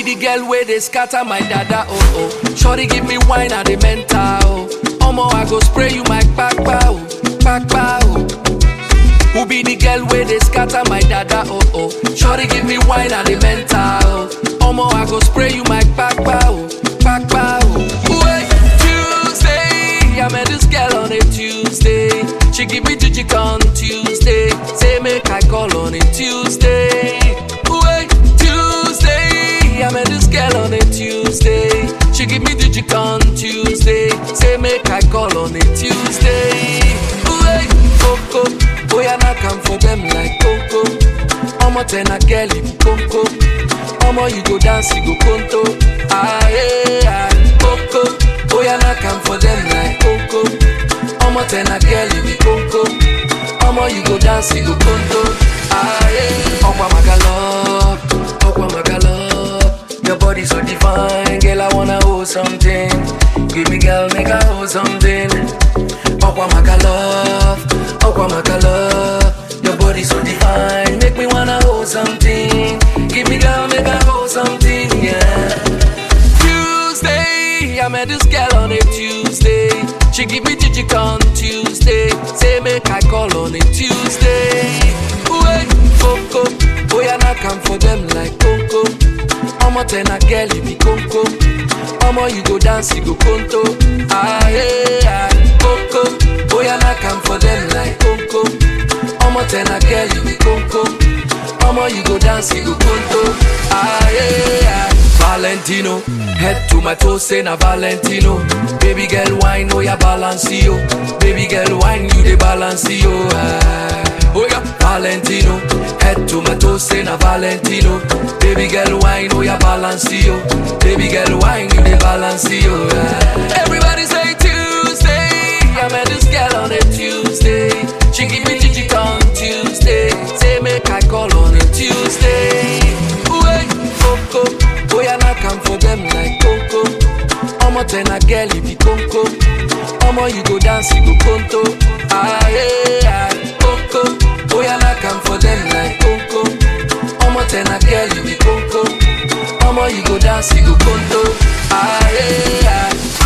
the girl where they scatter my dada oh oh. Shorty give me wine at the mental oh. Omo I go spray you my kpakpa oh, kpakpa oh. Who be the girl where they scatter my dada oh oh. Shorty give me wine at the mental oh. Omo I go spray you my kpakpa oh, kpakpa oh. Wait, Tuesday, I met this girl on a Tuesday. She give me jijik on Tuesday. Say make I call on a Tuesday. Wait, Tuesday, I met this girl on a Tuesday. She give me jijik on Tuesday. Say make I call on a Tuesday. Wait, Coco, boy I not come for them like Coco. Omo ten a girl you be Coco. Omo you go dance you go conto. Ah yeah, Coco, boy I not come for them like Coco. Omo ten a girl you be Coco. Omo you go dance you go conto. Ah yeah, Okwa Magalo, Okwa Magalo. Your body so divine, girl I wanna hold something. Give me girl make I hold something. Okwa Magalo, Okwa Magalo. Your body so divine, make me wanna hold something. Give me girl make I hold something, yeah. Tuesday, I met this girl on a Tuesday. She give me jijik on Tuesday. Say make I call on a Tuesday. Wait, Coco, boy I not come for them like Coco. Omo ten a girl you be Coco. Omo you go dance you go conto. Ah yeah, Coco, boy I not come for them like Coco. Omo ten a girl you be Coco. Omo you go dance you go conto. Ah yeah. Valentino, head to my toes, say na Valentino. Baby girl, wine, oh yeah, balance yo. Baby girl, wine, you the balance yo. Ah. Oh yeah, Valentino, head to my toes, say na Valentino. Baby girl, wine, oh yeah, balance yo. Baby girl, wine, you the balance yo. Ah. Everybody say Tuesday, I met this girl on a Tuesday. She give me jijik on Tuesday. Say make I call on a Tuesday. Wait, Coco, boy I not come for them like Coco. Omo ten a girl you be Coco. Omo you go dance you go conto. Ah yeah, Coco, boy I not come for them like Coco. Omo ten a girl you be Coco. Omo you go dance you go conto. Ah yeah.